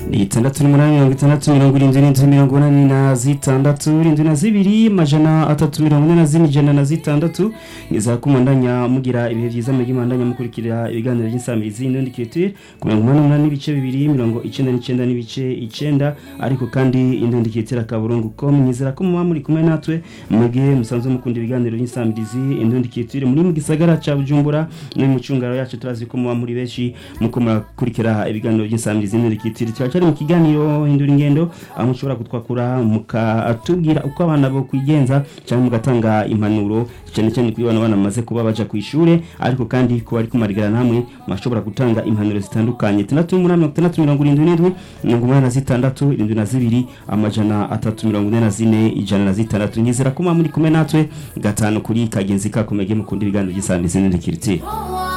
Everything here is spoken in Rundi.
ni itandatu n'umunani mirongo itandatu mirongo irindwi n'inzu mirongo inani na zitandatu irindwi na zibiri amajana atatu mirongo ine na zine ijana na zitandatu nizera ko mubandanya mugira ibihe byiza mugi mubandanya mukurikira ibiganiro by'insamirizi n'undi kiritire ku mirongo umunani n'umunani n'ibice bibiri mirongo icenda n'icenda n'ibice icenda ariko kandi indundi kiritire akaburungu ko mwizera ko muba muri kumwe natwe mugihe musanzwe mukunda ibiganiro by'insamirizi indundi kiritire muri mu gisagara ca bujumbura no mu cungaro yacu turazi ko muba muri benshi muko murakurikira ibiganiro by'insamirizi n'undi kiritire cyari mu kiganiro hindura ingendo aho mushobora kutwakura mukatubwira uko abana bo kwigenza cyangwa mugatanga impanuro cyane cyane kuri bana bana bamaze kuba baja ku ishure ariko kandi kuba ari kumarigana namwe mwashobora gutanga impanuro zitandukanye tandatu n'umunani mirongo itandatu mirongo irindwi n'indwi mirongo umunani na zitandatu irindwi na zibiri amajana atatu mirongo ine na zine ijana na zitandatu nyizera ko muba muri kumwe natwe gatanu kuri kagenzi kakomege mukunda ibiganiro by'isamirizi n'indikiriti